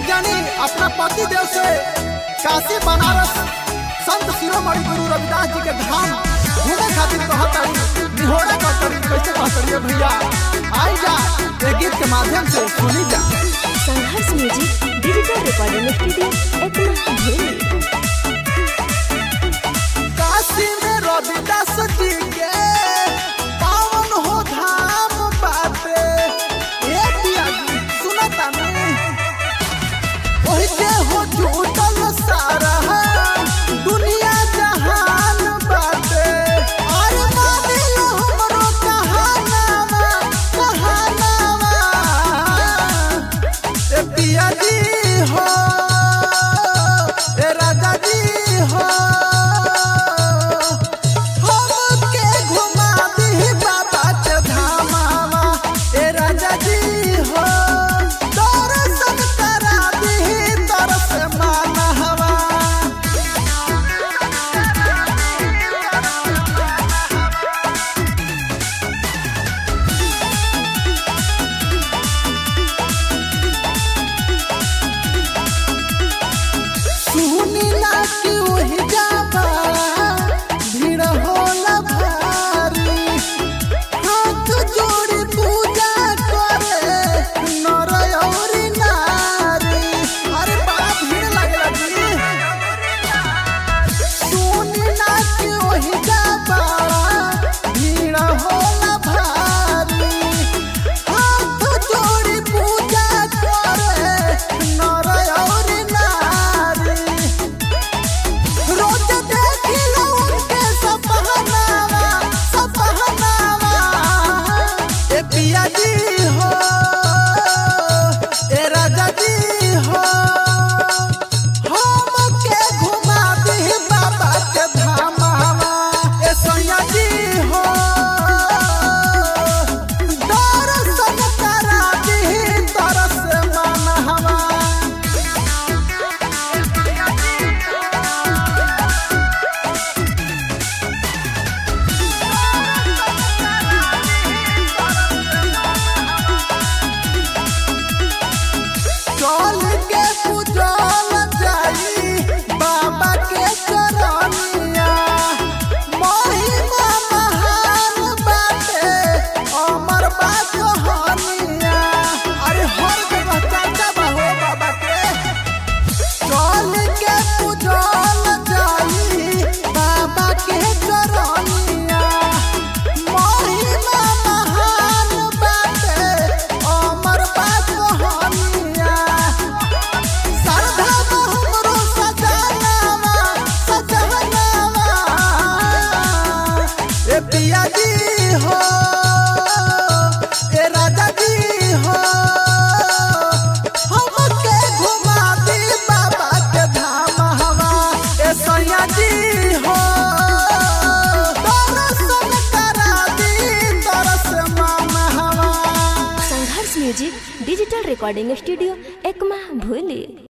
एक जानी अपना पति देव से काशी बनारस संत शिरोमणि गुरु रविदास जी के धाम घूमे खातिर कहतरी निहोरा कहतरी कैसे कहतरी भैया आई जा ये गीत के माध्यम से सुनी जा Sangharsh music digital recording studio Ekma भूली काशी में रविदास जी के पावन हो धाम बाटे ए पिया जी सुनता नहीं ओही जे हो जुटल सारा दुनिया जहान बाटे और मानिल हमरो कहानावा कहानावा ए पिया जी हो ए राजा जी हो हमके घुमा दी बाबा के धामावा ए राजा जी हो दर्शन करा दी तरस मानहवा सुनी ना कि वही जाबा भीड़ होला भारी हाथ जोड़ी पूजा करे नर औरी नारी अरे बड़ा भीड़ लगला जी सुनी ना कि वही जाबा भीड़ होला भारी हाथ जोड़ी पूजा करे नर औरी नारी रोज देखिला उनके सपहनावा सपहनावा ए पिया जी हो ए राजा जी हो हमके घुमा दी बाबा के धामावा ए सैया जी हो दर्शन करा दी तरस मनहवा चल के पूजल जाई बाबा के चरनिया महिमा महान बाटे अमर बा कहानिया अरे हर जगह चर्चा बा हो बाबा के चल के पूजल जाई बाबा के चरनिया महिमा महान बाटे अमर बा कहानिया श्रद्धा बा हमरो सजनावा सजनावा ए पिया जी हो ए राजा जी हो हमके घुमा दी बाबा के धाम हवा ए सैया जी हो दर्शन करा दी तरस मन हवा Sangharsh music digital recording studio Ekma भूली